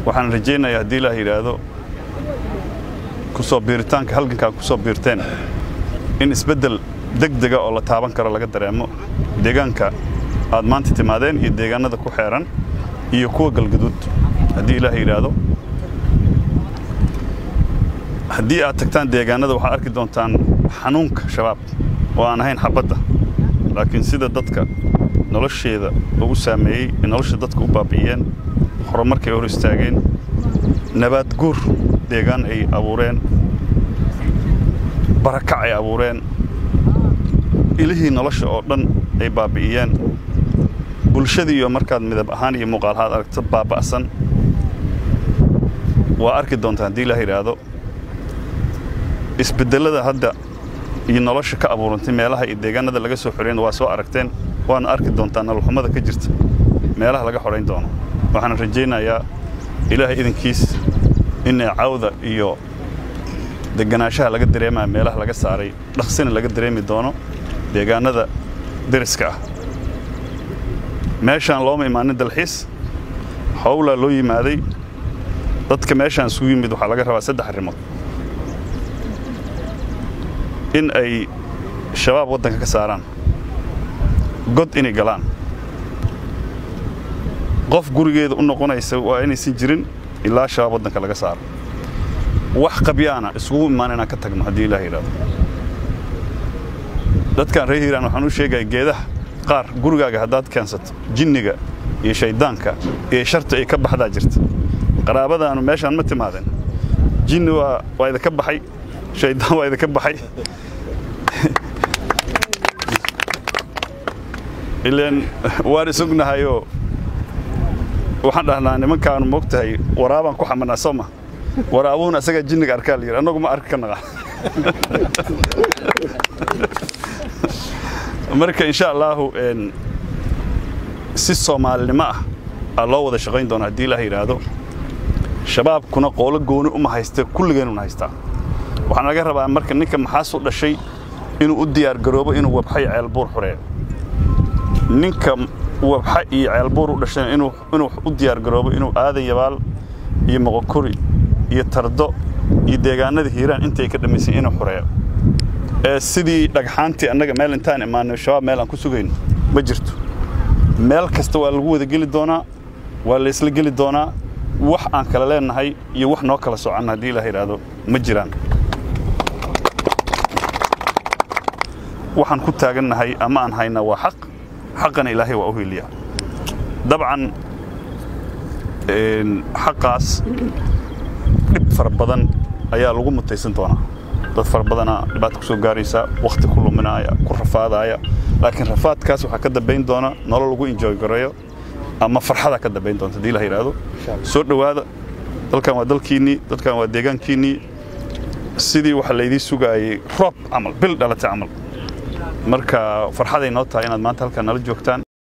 waxaan rajaynayaa haddii ilaah yidhaahdo ku soo biiritaanka halgankaa ku soo biirteen in isbeddel degdega oo la taaban karo laga dareemo deegaanka aad maanta timaadeen iyo deegaanada ku xeeran iyo kuwa galgaduud haddii ilaah yidhaahdo haddii aad tagtaan deegaanada waxaad arki doontaan xanuunka shabaab oo aan ahayn xabadda laakiin sida dadka nolosheeda ugu saameeyey ee nolosha dadka u baabi'iyeen horumarkay hor istaageen nabaad guur deegaan ay abuureen barakac ay abuureen ilihii nolosha oo dhan ay baabi'iyeen bulshadii iyo markaad midab ahaan iyo muuqaalahaad aragto baaba'san waa arki doontaa haddii ilaah yidhaahdo isbeddellada hadda iyo nolosha ka abuurantay meelaha iyo deegaanada laga soo xoreyn waa soo aragteen waana arki doontaa nololxumada ka jirta meelaha laga xorayn doono waxaan rajaynayaa ilaahay idinkiis inay cawda iyo deganaanshaha laga dareemaya meelaha laga saaray dhaqsina laga dareemi doono deegaanada deriska ah meeshaan looma imaanin dalxiis howlaa loo yimaaday dadka meeshaan isugu yimid waxaa laga rabaa saddex arrimood in ay shabaab waddanka ka saaraan god inay galaan qof gurigeeda u noqonaysa waa inaysan jirin ilaa shabaab waddanka laga saaro wax qabyaana isugu imaan inaan ka tagno haddii ilaah yidhahdo dadkan reer hiiraan waxaan u sheegaya geedaha qaar gurigaaga haddaad keensato jinniga iyo shayddaanka iyo sharta ay ka baxdaa jirta qaraabadaanu meeshaan ma timaadeen jinni waa waa idinka baxay shayddaan waa idinka baxay ileen waan isugnahayoo waxaan dhahnaa nimankaanu moogtahay waraabaan ku xamanaa soo ma waraabuhuna asagaa jinniga arkaa la yidhi annagu ma arki ka naqa marka insha allaahu si soomaalinimo ah aa loo wada shaqayn doona haddii ilaah yidhaahdo shabaabkuna qoolo gooni uma haysta kulligeenuna haystaa waxaan laga rabaa marka ninka maxaasu dhashay inuu u diyaargaroobo inuu wabxa iyo ceelbuur xureeyo ninka wabxa iyo ceelbuur u dhashayna inuu u diyaargaroobo inuu aadan yabaal iyo moqokuri iyo tardo iyo deegaanada hiiraan intay ka dhammaysay inuu xureeyo ee sidii dhagxaantii annaga meel intaan imaanay shabaab meel aan ku sugayno ma jirto meel kasta waa lagu wada geli doonaa waa laysla geli doonaa wax aan kala leennahay iyo wax noo kala soconno haddii ilaah yidhaahdo ma jiraan waxaan ku taagannahay ama aan haynaa waa xaq xaqana ilaahay waa u heliyaa dabcan xaqaas dhib fara badan ayaa lagu mutaysan doonaa dad fara badanaa dhibaata ku soo gaaraysa wakhti ku luminaaya ku rafaadaaya laakiin rafaadkaas waxaa ka dambayn doona nolol lagu enjoy gareeyo ama farxada ka dambayn doonta haddii la yidhaahdo soo dhowaada dalkan waa dalkiinnii dadkan waa deegaankiinnii sidii waxa laydii sugaayey roob camal bil dhalatay camal marka farxaday noo tahay inaad maanta halkan nala joogtaan